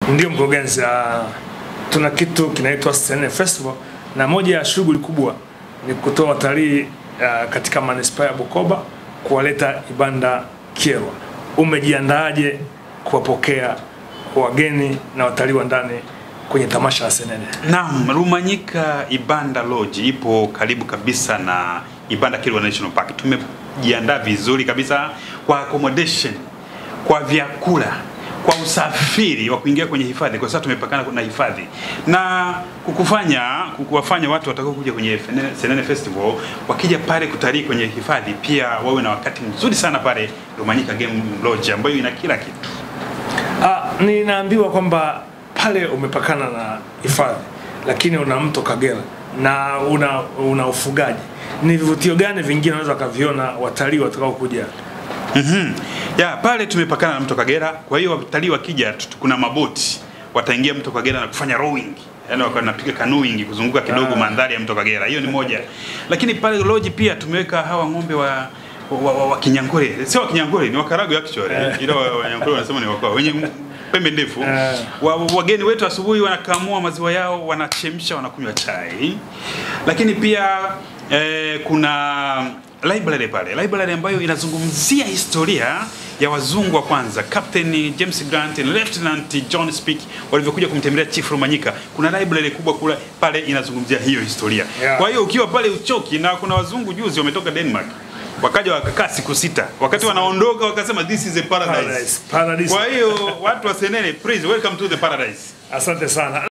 Ndio mkurugenzi, uh, tuna kitu kinaitwa Senene Festival na moja ya shughuli kubwa ni kutoa watalii uh, katika manispaa ya Bukoba kuwaleta Ibanda Kyerwa. Umejiandaaje kuwapokea wageni na watalii wa ndani kwenye tamasha la Senene? Naam, Rumanyika Ibanda Lodge ipo karibu kabisa na Ibanda Kilwa National Park. Tumejiandaa vizuri kabisa kwa accommodation, kwa vyakula, kwa usafiri wa kuingia kwenye hifadhi, kwa sababu tumepakana na hifadhi na kukufanya kukuwafanya watu watakao kuja kwenye Fene- Senene Festival wakija pale kutalii kwenye hifadhi pia wawe na wakati mzuri sana pale Rumanyika Game Lodge ambayo ina kila kitu. Ah, ninaambiwa kwamba pale umepakana na hifadhi lakini una mto Kagera na una, una ufugaji. Ni vivutio gani vingine unaweza wakaviona watalii watakao kuja? Mhm. Ya, pale tumepakana na mto Kagera, kwa hiyo watalii wakija tu- kuna maboti wataingia mto Kagera na kufanya rowing. Yaani wakawa wanapiga canoeing kuzunguka kidogo Ah. mandhari ya mto Kagera. Hiyo ni moja. Lakini pale lodge pia tumeweka hawa ng'ombe wa wa, wa, wa Kinyankole. Sio wa Kinyankole, ni wa Karagwe actually. Ila wa, wa Kinyankole wanasema ni wa wenye pembe ndefu. Eh. Wa, wageni wetu asubuhi wanakamua maziwa yao, wanachemsha, wanakunywa chai. Lakini pia eh, kuna library pale, library ambayo inazungumzia historia ya wazungu wa kwanza, Captain James Grant na Lieutenant John Speke walivyokuja kumtembelea Chief Rumanyika. Kuna library kubwa kule pale inazungumzia hiyo historia. Yeah. Kwa hiyo ukiwa pale uchoki, na kuna wazungu juzi wametoka Denmark wakaja wakakaa siku sita, wakati wanaondoka wakasema this is a paradise. Paradise, paradise. Kwa hiyo watu wa Senene, please welcome to the paradise. Asante sana.